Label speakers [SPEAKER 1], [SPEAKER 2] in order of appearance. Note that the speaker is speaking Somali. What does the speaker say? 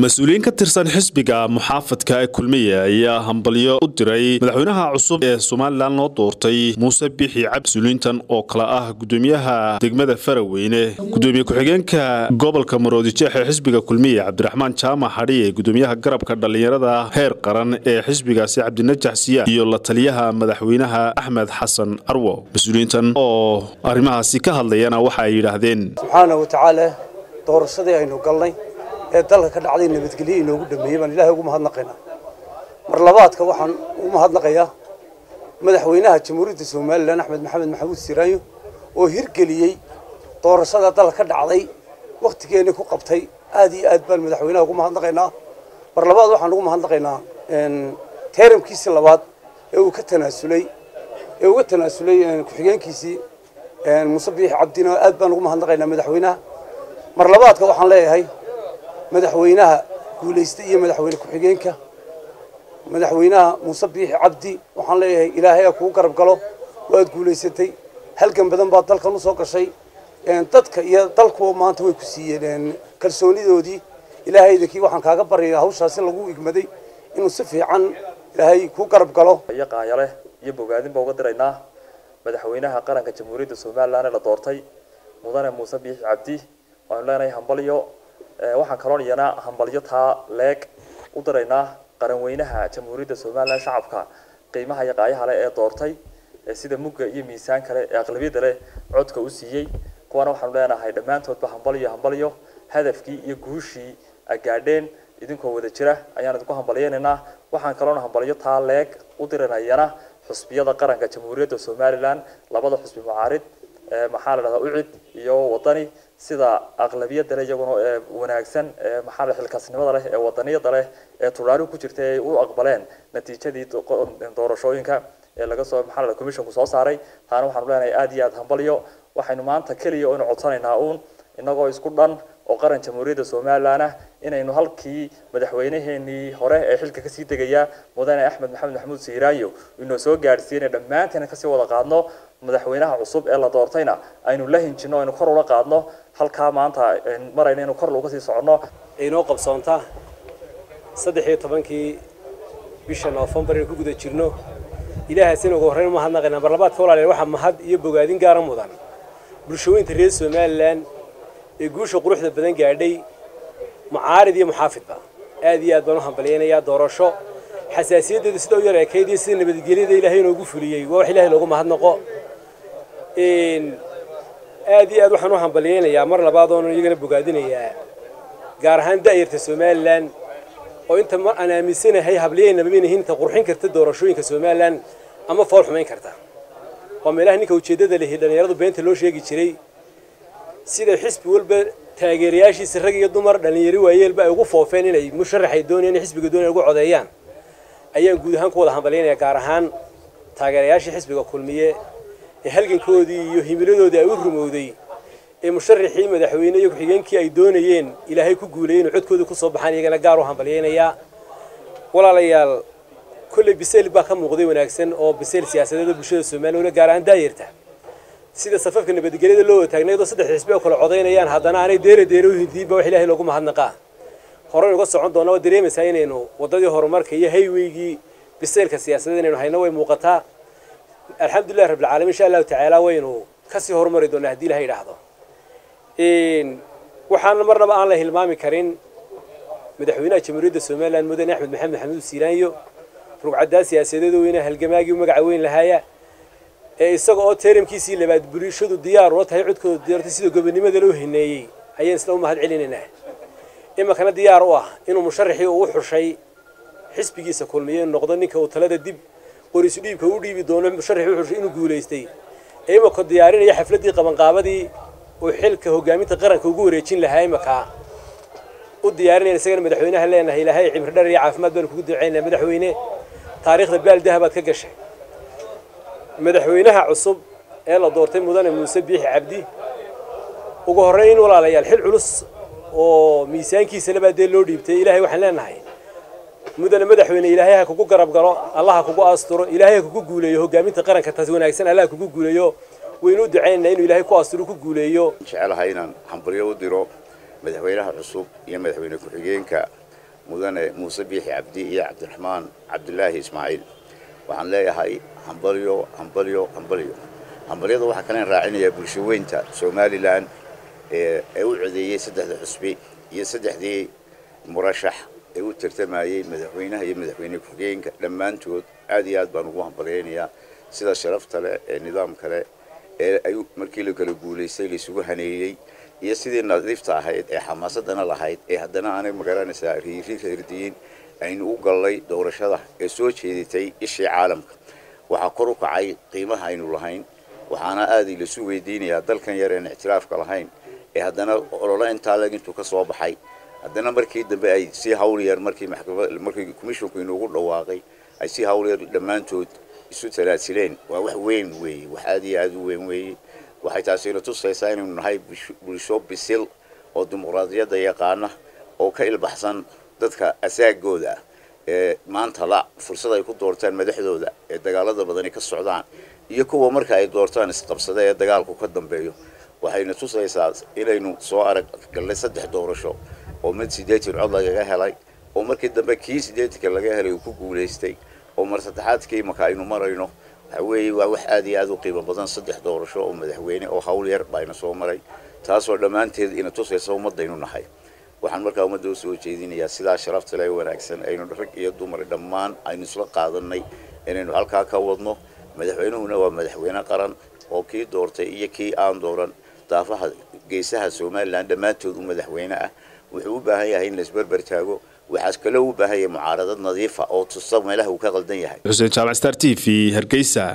[SPEAKER 1] mas-uuliyiin ka tirsan xisbiga muxaafadka ee kulmiye ayaa hambalyo u diray madaxweynaha cusub ee somalilan loo doortay muuse bixi cabdi mas-uuliyiintan oo kale ah gudoomiyaha degmada faraweyne gudoomiye ku-xigeenka gobolka maroodijeex ee xisbiga kulmiye cabdiraxmaan jaamac hadhiye gudoomiyaha garabka dhallinyarada heer qaran ee xisbigaasi cabdinajax siyaad iyo la taliyaha madaxweynaha axmed xasan carwo mas-uuliyiintan oo arrimahaasi ka hadlayana waxa ay yidhaahdeen
[SPEAKER 2] subxaana wa tacaala doorashadii aynu galnay ee dalka ka dhacday nabadgelyo inoogu dhameeyey baan ilaahay ugu mahadnaqaynaa mar labaadka waxaan ugu mahadnaqayaa madaxweynaha jamhuuriyadda somalilan axmed maxamed maxamuud siraanyo oo hirgeliyey doorashada dalka ka dhacday wakhtigeennii ku qabtay aad iyo aad baan madaxweynaha ugu mahadnaqaynaa mar labaad waxaan ugu mahadnaqaynaa teeramkiisii labaad ee uu ka tanaasulay ee uga tanaasulay ku-xigeenkiisii muuse biixi cabdina aad baan ugu mahadnaqaynaa madaxweynaha mar labaadka waxaan leeyahay madaxweynaha guulaystay iyo madaxweyne ku-xigeenka madaxweynaha muuse biixi cabdi waxaan leeyahay ilaahay ha kugu garab galo waad guulaysatay halgan badan baad dalkan usoo gashay dadka iyo dalkuwa maanta way ku siiyeen kalsoonidoodii ilaahay idinkii waxaan kaaga baryaya hawshaasi lagu igmaday inuu si fiican ilaahay kuu garab galo
[SPEAKER 3] iyo qaanyale iyo bogaadin baa uga diraynaa madaxweynaha qaranka jamhuuriyadda somalilan ee la doortay mudane muuse biixi cabdi waanu leenahay hambalyo waxaan kaloon iyana hambalyo taa leeg u diraynaa qaranweynaha jamhuuriyadda somalilan shacabka qiimaha iyo qaayaha leh ee doortay sida mugga iyo miisaan kale ee aqlabiyadda leh codka u siiyey kuwana waxaanu leenahay dhammaantoodba hambalyo hambalyo hadafkii iyo guushii gaadheen idinkoo wada jira ayaan idinku hambalyeynaynaa waxaan kaloona hambalyo taa leeg u diranayana xusbiyada qaranka jamhuuriyadda somalilan labada xusbi mucaarid maxaa la dhahdaa ucid iyo wadani sida aqlabiyada leh iyaguna ee wanaagsan ee maxaa la xilkaasnimada leh ee wadaniyada leh ee tullaalihu ku jirta ay u aqbaleen natiijadii doorashooyinka ee laga soo maxaa la commissionku soo saaray taana waxaanu leenahay aad iyo aad hambalyo waxaynu maanta keliya oynu codsanaynaa uun inagoo isku dhan oo qaran jamhuuriyadda somalilan ah inaynu halkii madaxweynaheenii hore ee xilka kasii degaya mudane axmed maxamed maxamuud siiraayo inoo soo gaadhsiiyana dhammaanteena kasii wada qaadno madaxweynaha cusub ee la doortayna aynu la hinjino aynu kor ula qaadno halkaa maanta marayna inu kor uga sii soconno
[SPEAKER 4] inoo qabsoonta saddex iyo tobankii bisha noofembar aynu ku guda jirno ilaahaasina ugu horreyn umahadnaqaynaa mar labaadka walaalayaal waxaa mahad iyo bogaadin gaara mudan bulshooyinka reer somalilan ee guusha quruxda badan gaadhay mucaarid iyo muxaafidba aad iyo aad baan u hambalyaynayaa doorasho xasaasiyaddeedu sida u yar eekayd iyo sida nabadgelyada ilaahay inoogu fuliyey waa wax ilaahay loogu mahadnaqo aad iyo aad waxaan u hambalyaynayaa mar labaad oonu iyagana bogaadinayaa gaar ahaan da'yarta somalilan oo inta mar aan aaminsanahay hablayaynabamanahin inta qurxin karta doorashooyinka somalilan ama fool xumayn karta waa meelaha ninka ujeeddada lehi dhallinyaradu beenta loo sheegi jiray sida xisbi walba taageerayaashiisa rag iyo dumar dhallinyaro waayeelba ay ugu foofeen inay musharaxay doonayaan in xisbiga doonaya ugu codeeyaan ayaan guud ahaan ku wada hambalyaynaya gaar ahaan taageerayaashii xisbiga kulmiye ee halgankoodii iyo himiladoodii ay u rumowday ee musharaxii madaxweyne iyo ku-xigeenkii ay doonayeen ilaahay ku guulayay inuu codkoodii kusoo baxaan iyagana gaar u hambalyaynayaa walaalayaal kolley bisayl baa ka muuqday wanaagsan oo bisayl siyaasadeeda bulshada somaliya gaar ahaan daayarta sida safafka nabadgelyada loo wataagnaydoo saddex xisbi oo kale codaynayaan haddana aanay deere deere u hindiinba wax ilaahay loogu mahadnaqaa horeynu uga socon doona waa dareemaysaa inaynu waddadii horumarka iyo hayweygii bisaylka siyaasadeed inaynu hayno way muuqataa alxamdulillahi rabbilcaalamiin insha allahu tacaala waynu kasii horumari doonaa haddii ilahay idhaahdo waxaana marnaba aan la hilmaami karin madaxweynaha jamhuuriyadda somalilan mudane axmed maxamed maxamuud siiraanyo rugcaddaa siyaasadeed weyne halgamaagii magaca weyn lahaaya ee isaga oo teeramkiisii labaad bulshadu diyaar ula tahay codkooda diyaartay sida gobonimada loo hineeyey ayaan isla u mahad celinaynaa iminkana diyaar u ah inuu musharaxii uu xushay xisbigiisa kulmiye inuu noqdo ninka uu talada dib qorisu dhiibka u dhiibi doono musharaxii u xushay inuu guulaystay ee iminka diyaarinaya xafladdii qabanqaabadii uu xilka hogaaminta qaranka ugu wareejin lahaa iminka u diyaarinayna isagana madaxweynaha leenahay ilaahay cimri dhar iyo caafimaad baanu kugu ducaynaa madaxweyne taariikhda baaldaha baad ka gashay madaxweynaha cusub ee la doortay mudane muuse biixi cabdi ugu horreyn walaalayaal xil culus oo miisaankiisa labaa dee loo dhiibtay ilaahay waxaan leenahay mudane madaxweyne ilaahay ha kugu garab galo allah ha kugu asturo ilaahay ha kugu guuleeyo hogaaminta qaranka taas wanaagsan allah ha kugu guuleeyo waynu u ducaynaynaa inuu ilaahay ku asturo ku guuleeyo
[SPEAKER 5] jecelahay inaan hambalyo u diro madaxweynaha cusub iyo madaxweyne ku-xigeenka mudane muuse biixi cabdi iyo cabdiraxmaan cabdulaahi ismaaciil waxaan leeyahay hambalyo hambalyo hambalyo hambalyada waxaa kalen raacinayaa bulsho weynta somalilan ee u codeeyey saddexda xusbi iyo saddexdii murashax ee u tartamayey madaxweynaha iyo madaxweyne ku-xigeenka dhammaantood aad iyo aad baan ugu hambalyaynayaa sida sharafta leh ee nidaam kale ee ay markii la kala guulaystay laisugu haneeyey iyo sidii nadiifta ahayd ee xamaasadana lahayd ee haddana aanay magaranaysaa riiri reerdiyin aynu u gallay doorashada ee soo jeeditay ishii caalamka waxaa kor u kacay qiimaha aynu lahayn waxaana aadii lasu weydiinayaa dalkan yar een ictiraafka lahayn ee haddana ololo intaa leg intuu ka soo baxay haddana markii dambe ay si hawl yar markii maxkamad markii commissionku inoogu dhawaaqay ay si hawl yar dhammaantood isu talaasileen waa wax weyn weeye wax aad iyo aad u weyn weeye waxay taasina tusaysaa inaynu nahay bulsho bisil oo dimuqraadiyadda yaqaana oo ka ilbaxsan dadka asaagooda ah ee maanta la fursad ay ku doortaan madaxdooda ee dagaalada badani ka socdaan iyo kuwa marka ay doortaan isqabsada ee dagaalku ka dambeeyo waxayna tusaysaa inaynu soo arag gallay saddex doorasho oo mid siddeetan cod lagaga helay oo markii dambe kii siddeetanka laga helay uu ku guulaystay oo mar saddexaadkii marka aynu marayno waxa weeye waa wax aad iyo aad u qiimo badan saddex doorasho oo madaxweyne oo hawl yar bayna soo maray taasoo dhammaanteed ina tusaysa ummadaynu nahay waxaan markaa ummadda u soo jeedinayaa sidaa sharafta le wanaagsan aynu rag iyo dumar dhammaan aynu isla qaadanay inaynu halkaa ka wadno madaxweynuhuna waa madaxweyne qaran oo kii doortay iyo kii aan dooran daafaha geesaha somalilan dhammaantood u madaxweyne ah wuxuu u baahan yahay in la isberber taago waxaas kaloo u baahan yahay mucaaradad nadiifa oo tusta meelaha uu ka qaldan yahay
[SPEAKER 1] xuseen jaamac star t v hargeysa